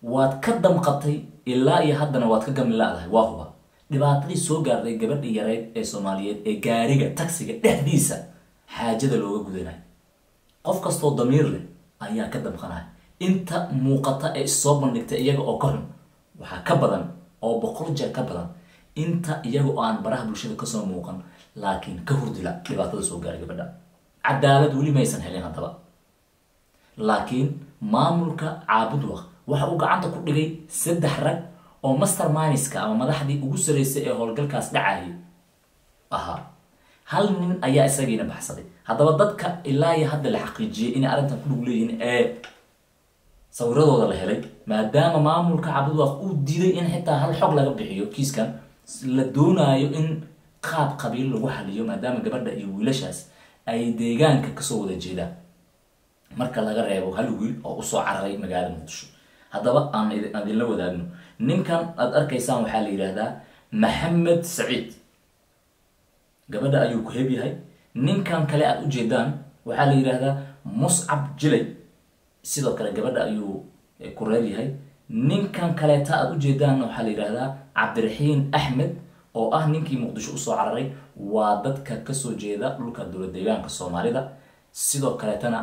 waad ka damqatay ilaa iyo haddana waad ka gamiladahay waa huba dhibaatadii soo gaarday gabadhii yareyd ee soomaaliyeed ee gaariga tagsiga dhexdiisa xaajada looga gudanayo qof kastoo damiir leh ayaa ka damqanaya inta muuqata ee issoo bandhigtay iyaga oo ka xun waxaa ka badan oo boqol jeer ka badan inta iyaga oo aan baraha bulshada kasoo muuqan laakiin ka hurdila dhibaatada soo gaaray gabadha cadaalad weli maysan helin haddaba laakiin maamulka caabudwaq waxa uu gacanta ku dhigay saddex rag oo master miniska ama madaxdii ugu saraysay ee howlgalkaas dhacayay ahaa hal nin ayaa isagiina baxsaday haddaba dadka ilaa iyo hadda la xaqiijiyey inay arrintan ku dhug leeyihiin ee sawiradooda la helay maadaama maamulka cabudwaaq uu diiday in xitaa hal xog laga bixiyo kiiskan la doonaayo in qaab qabiil lagu xaliyo maadaama gabadha iyo wiilashaas ay deegaanka kasoo wada jeedaan marka laga reebo hal wiil oo usoo cararay magaalada muqdisho haddaba aan idinla wadaagno ninkan aada arkaysaan waxaa la yidhaahdaa maxamed saciid gabadha ayuu ku heb yahay ninkan kale aada ujeedaan waxaa la yidhaahdaa muscab jilay sidoo kale gabadha ayuu ku reer yahay ninkan kaleeta aada ujeedaanna waxaa la yidhaahdaa cabdiraxiin axmed oo ah ninkii muqdisho usoo cararay waa dadka kasoo jeeda dhulka dowlad deegaanka soomaalida sidoo kaleetana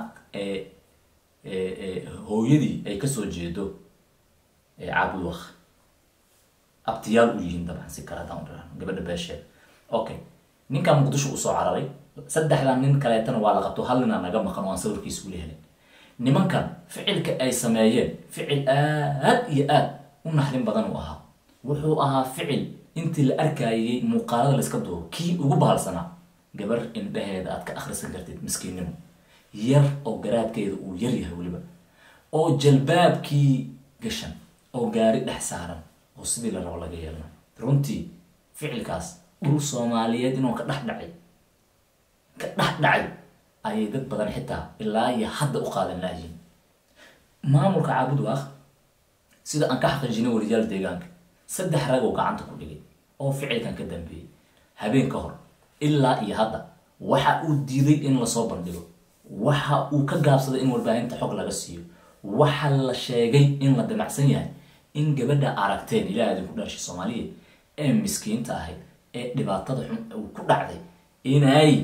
hooyadii ay kasoo jeedo caabudwaq abtiyaal u yihiin dabcan si kale hadaan udharan gabadha beesheeda okay ninkan muqdisho usoo cararay saddexdan nin kaleetana waa la qabto hal nina naga maqan oo aan sawirkiisa ula helin nimankan ficilka ay sameeyeen ficil aad iyo aad u naxdin badan uu ahaa wuxuu ahaa ficil intii la arkayay muuqaalada layska duuro kii ugu bahalsanaa gabar indhaheeda aad ka akhrisan kartid miskiinnimo yar oo garaadkeeda uu yar yahay weliba oo jalbaabkii gashan oo gaari dhex saaran oo sidii la rabo laga yeelna runtii ficilkaas dhul soomaaliyeed inuu ka dhex dhacay ka dhex dhacay ayay dad badan xitaa ilaa iyo hadda u qaadan laayiin maamulka caabudwaaq sida aan ka xaqiijinay wariyaal deegaanka saddex rag oo gacanta ku dhigay oo ficilkan ka dambeeyey habeen ka hor ilaa iyo hadda waxa uu diiday in lasoo bandhigo waxa uu ka gaabsaday in warbaahinta xog laga siiyo waxa la sheegay in la damacsan yahay in gabadha aragteen ilaah idinku dhashay soomaaliya ee miskiinta ahayd ee dhibaatada xun uu ku dhacday inay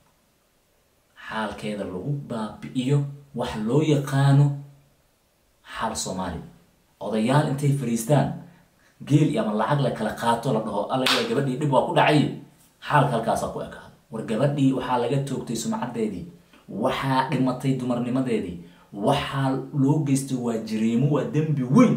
xaalkeeda lagu baabi'iyo wax loo yaqaano xaal soomaali odayaal intay fariistaan geel iyo ama lacag la kala qaato la dhaho alla gabadhii dhib waa ku dhacay xaalka halkaasaa ku ekaado war gabadhii waxaa laga toogtay sumcadeedii waxaa dhimatay dumarnimadeedii waxaa loo geystay waa jiriimo waa dembi weyn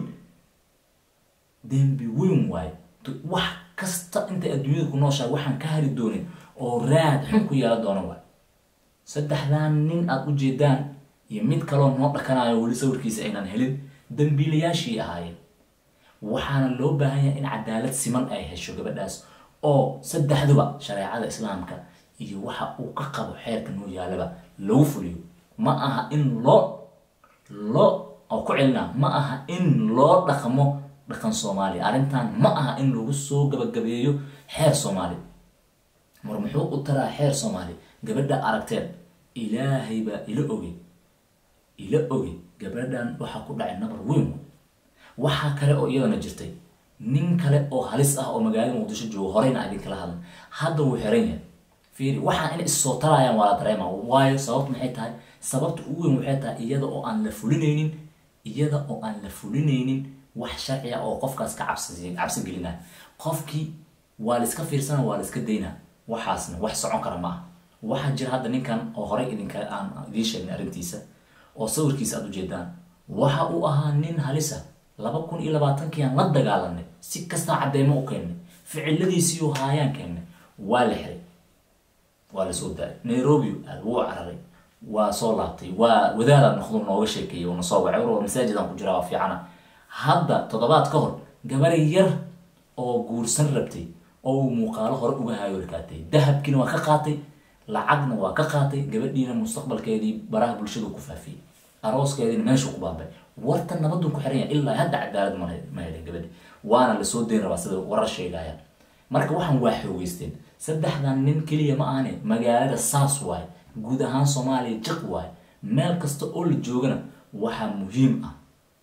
dembi weyn waaye wax kasta intay adduunyada ku nooshahay waxaan ka hari doonin oo raad xun ku yeelan doona waay saddexdan nin aada u jeedaan iyo mid kaloo noo dhakanayo weli sawirkiisa aynan helin dambiilayaashii ahaayeen waxaana loo baahan yahay in cadaalad siman ay hesho gabadhaas oo saddexduba shareecada islaamka iyo waxa uu ka qabo xeerka noo yaalaba lagu fuliyo ma aha in loo loo oo ku celinaa ma aha in loo dhaqmo dhaqan soomaaliya arrintan ma aha in lagu soo gabagabeeyo xeer soomaali mar muxuu u taraa xeer soomaali gabadha aragteen ilaahay baa ila ogey ila ogey gabadhan waxaa ku dhacay nabar weyn waxaa kale oo iyadana jirtay nin kale oo halis ah oo magaalada muqdisho joogo horeyna idinkala hadlan hadda wuu xiran yahay fiiri waxaa inay issoo tarayaan waa la dareema waayo sababtu maxay tahay sababta ugu weyn waxay tahay iyada oo aan la fulinaynin iyada oo aan la fulinaynin wax sharciya oo qofkaas ka cabsi cabsi gelinaya qofkii waa la iska fiirsana waa la iska daynaa waxaasna wax socon kara ma aha waxaa jira hadda ninkan oo horey idinka aan idiin sheegnay arrintiisa oo sawirkiisa aada ujeedaan waxa uu ahaa nin halisa laba kun iyo labaatankii aan la dagaalanay si kastaa cadeymo u keennay ficiladiisiiu haayaan keennay waa la xiray waa lasoo daayay nairobi aad wuu cararay waa soo laabtay waa wadaada noqdo nooga sheekeeyay uuna soo wacay war masaajidaan ku jiraa waa fiicana hadda toddobaad ka hor gabar yar oo guursan rabtay oo uu muuqaalo hore uga haayo rakaatay dahabkiina waa ka qaatay lacagna waa ka qaatay gabadhiina mustaqbalkeedii baraha bulshadu ku faafiyey arooskeediina meeshuu ku baabay warta nabaduu ku xiran yahay ilaa hadda cadaalad ma ma helin gabadhi waana lasoo dayn rabaa sida warar sheegayaan marka waxaan waa xoogeysteen saddexdan nin keliya ma ahane magaalada saas waaye guud ahaan soomaaliya jiq waaye meel kasta oo la joogana waxaa muhiim ah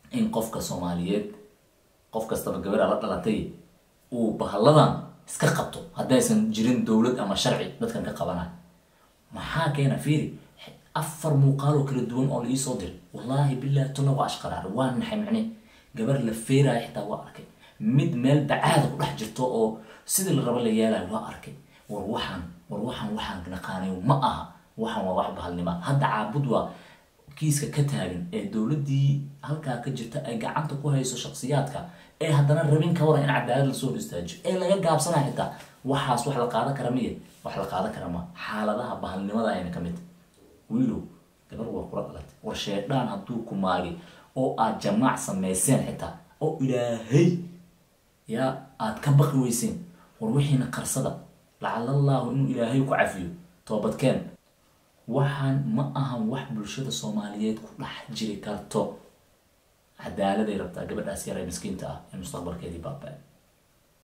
in qofka soomaaliyeed qof kastaba gabadha la dhalatay uu bahalladan iska qabto haddaysan jirin dowlad ama sharci dadkan ka qabanayo maxaa keena fiiri afar muuqaaloo kala duwan oo la ii soo diray wallaahi billahi tuna waa ashqaraar waa naxay macne gabar la feeraya xitaa waa arkay mid meel bacaada ku dhex jirto oo sidii la rabo la yeelayo waa arkay war waxaan war waxaan waxaan naqaanay ma aha waxaan waa wax bahalnima hadda caabud waa kiiska ka taagan ee dowladdii halkaa ka jirta ay gacanta ku hayso shaksiyaadka ee haddana rabin ka waran in cadaalad lasoo istaajiyo ee laga gaabsanaya xitaa waxaas wax la qaadan kara miye wax la qaadan kara ma xaaladaha bahalnimada ayna ka mid wiilow gabar war kula dhalatay war sheedhaan hadduu ku maagi oo aad jamaac samayseen xitaa oo ilaahay yaa aad ka baqi weyseen war wixiina qarsada lacalallaahu inuu ilaahay ku cafiyo toobadkeen waxaan ma ahan wax bulshada soomaaliyeed ku dhex jiri karto cadaaladay rabtaa gabadhaas yar ee miskiinta ah ee mustaqbalkeedii baaba